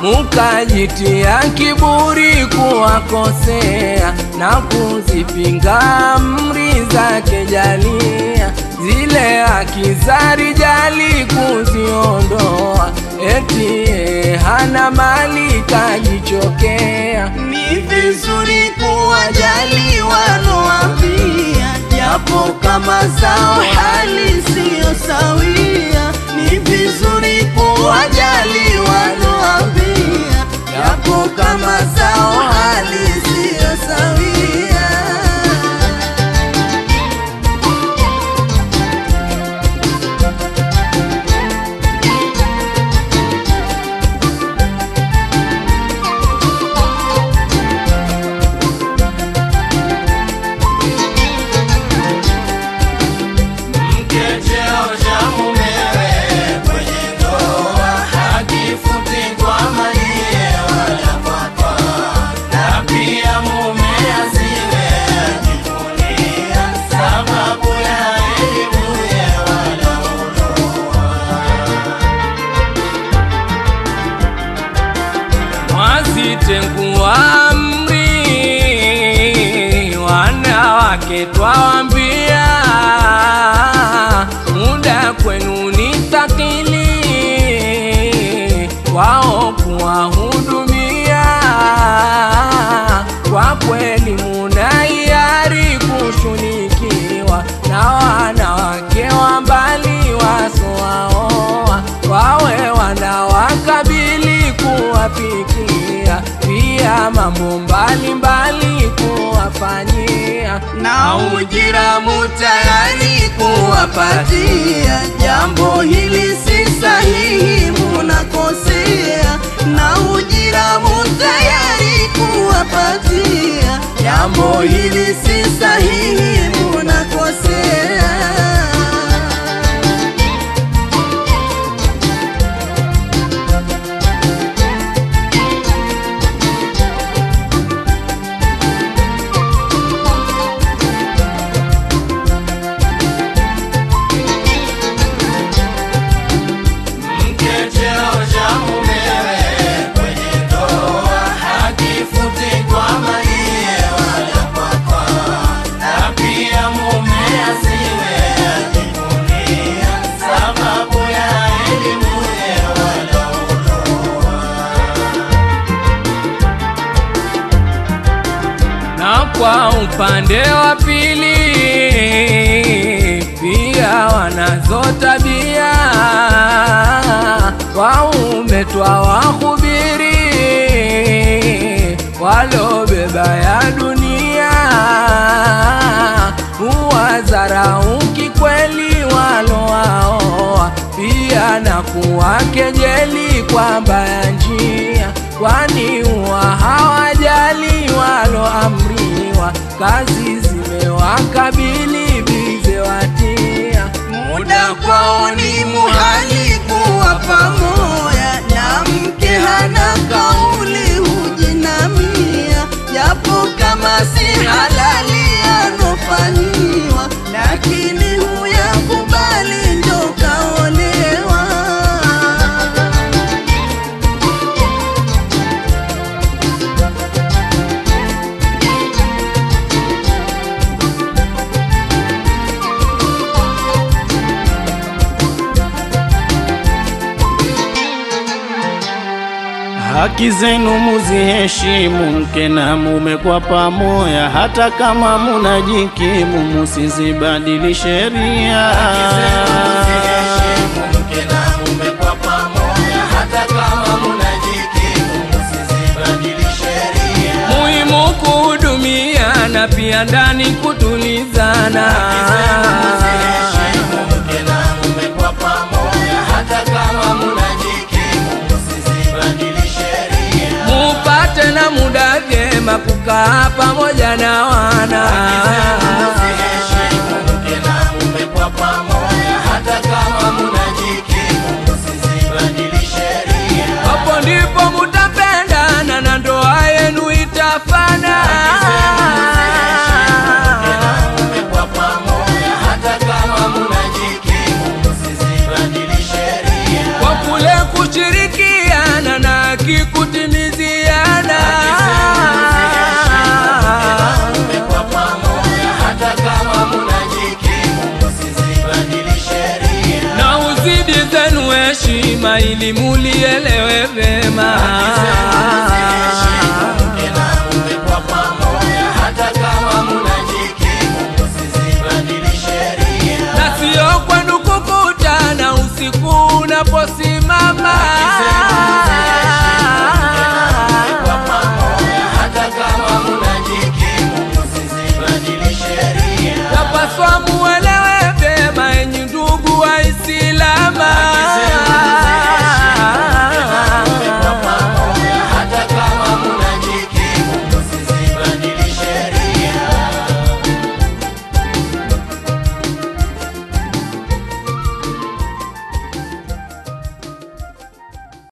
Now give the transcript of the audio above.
mukajitia kiburi kuwakosea na kuzipinga amri zake jalia, zile haki za rijali kuziondoa, eti yeye hana mali kajichokea. Ni vizuri kuwajali wanoambia, japo kama zao hali siyo sawia. Ni vizuri kuwajali wanoambia, japo kama zao hali siyo sawia. Mwazitengua amri, wanawake twawambia, muda kwenu ni thakili, wao kuwahudumia. Kwa kweli muna hiari kushunikiwa na wanawake wa mbali wasoaoa, wawe wanawakabili kuwapikia, pia mambo mbalimbali kuwafanyia, na ujira mutayari kuwapatia. Jambo hili si sahihi, munakosea. Na ujira mutayari kuwapatia. Jambo hili si sahihi, munakosea. na kwa upande wa pili pia wanazo tabia waume twawahubiri walobeba ya dunia huwadharau kikweli walowaoa pia na kuwakejeli kwa mbaya njia kwani huwa hawajali waloamriwa kazi zimewakabili bize watia muda kwao ni muhali kuwa pamoja, na mke hana kauli hujinamia, japo kama si halali anofanyiwa, lakini huyakubali ndo kaolewa. Haki zenu muziheshimu, mke na mume kwa pamoja, hata kama munajikimu, musizibadili sheria. muhimu kuhudumiana pia ndani kutulizana mupate na muda vyema kukaa pamoja na wana hapo ndipo mutapendana na ndoa yenu itafana kwa kule kushirikiana na kiku ili mulielewe vema